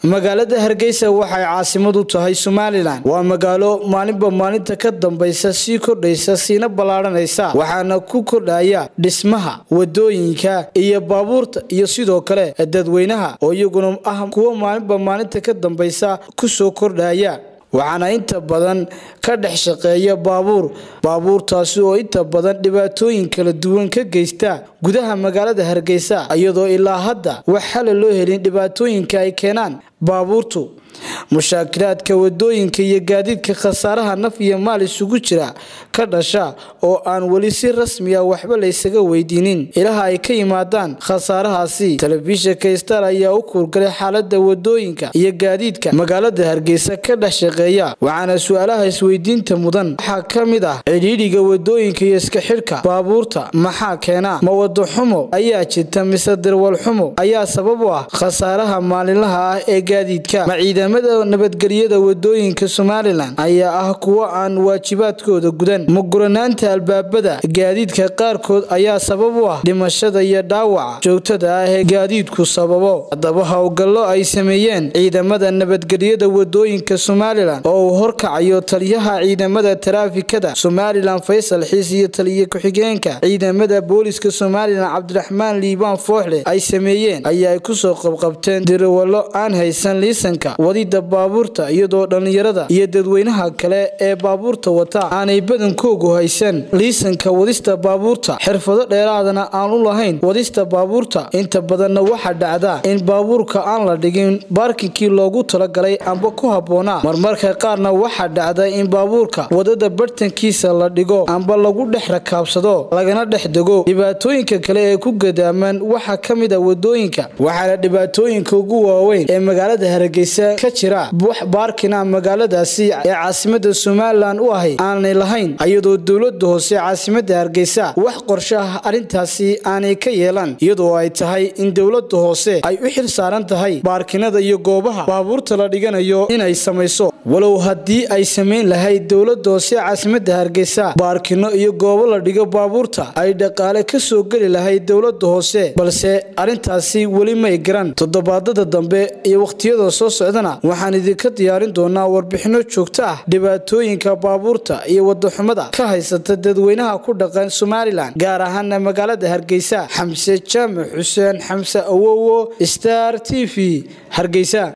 magaalada hargeysa waxay caasimad u tahay somalilan waa magaalo maalinba maalinta ka dambaysa sii kordhaysa siina ballaadhanaysa waxaana ku kordhaya dhismaha wadooyinka iyo baabuurta iyo sidoo kale dadweynaha oo iyaguna ah kuwo maalinba maalinta ka dambaysa kusoo kordhaya waxaana inta badan ka dhex shaqeeya baabuur baabuurtaasi oo inta badan dhibaatooyin kala duwan ka geysta gudaha magaalada hargeysa iyadoo ilaa hadda wax xala loo helin dhibaatooyinka ay keenaan baabuurtu mushaakilaadka wadooyinka iyo gaadiidka khasaaraha naf iyo maal isugu jira ka dhasha oo aan weli si rasmiya waxba laysaga weydiinin ilaha ay ka yimaadaan khasaarahaasi telefishinka star ayaa u kuurgalay xaalada wadooyinka iyo gaadiidka magaalada hargeysa ka dhex shaqeeya waxaana su-aalaha isweydiinta mudan waxaa ka mid ah cidhiidhiga wadooyinka iyo iska xidhka baabuurta maxaa keena ma wado xumo ayaa jirta mise dirwal xumo ayaa sabab u ah khasaaraha maalinlaha ah ee gaadiidka ma ciidamada nabadgelyada wadooyinka somalilan ayaa ah kuwo aan waajibaadkooda gudan ma guranaanta albaabada gaadiidka qaarkood ayaa sabab u ah dhimashada iyo dhaawaca joogtada ah ee gaadiidku sababo haddaba howlgallo ay sameeyeen ciidamada nabadgelyada wadooyinka somalilan oo uu horkacayo taliyaha ciidamada taraafikada somalilan faysal xiis iyo taliya ku-xigeenka ciidamada booliska somalilan cabdiraxmaan liibaan fooxle ay sameeyeen ayaa ay kusoo qabqabteen dirawallo aan haysan liisanka wadida baabuurta iyadoo dhallinyarada iyo dadweynaha kale ee baabuurta wata aanay badankoogu haysan liisanka wadista baabuurta xirfado dheeraadana aan u lahayn wadista baabuurta inta badanna waxaa dhacda in baabuurka aan la dhigin baarkinkii loogu talagalay amba ku habboonaa marmarka qaarna waxaa dhacda in baabuurka wadada bartankiisa la dhigo amba lagu dhex rakaabsado lagana dhex dego dhibaatooyinka kale ee ku gadaaman waxaa ka mid a wadooyinka waxaana dhibaatooyinka ugu waaweyn ee magaalada hargeysa ka jira wax baarkina magaaladaasi ee caasimada somalilan u ahay aanay lahayn iyadoo dowlada hoose caasimada hargeysa wax qorsho ah arrintaasi aanay ka yeelan iyadoo ay tahay in dowlada hoose ay u xil saaran tahay baarkinada iyo goobaha baabuurta la dhiganayo inay samayso walow haddii ay samayn lahayd dowlada hoose caasimada hargeysa baarkino iyo goobo la dhigo baabuurta ay dhaqaale ka soo geli lahayd dowlada hoose balse arrintaasi weli may garan toddobaadada dambe iyo wakhtiyada soo socdana waxaan idinka diyaarin doonaa warbixino joogto ah dhibaatooyinka baabuurta iyo wadaxumada ka haysata dadweynaha ku dhaqan somalilan gaar ahaana magaalada hargeysa xamse jaamac xuseen xamse awowo star t v hargeysa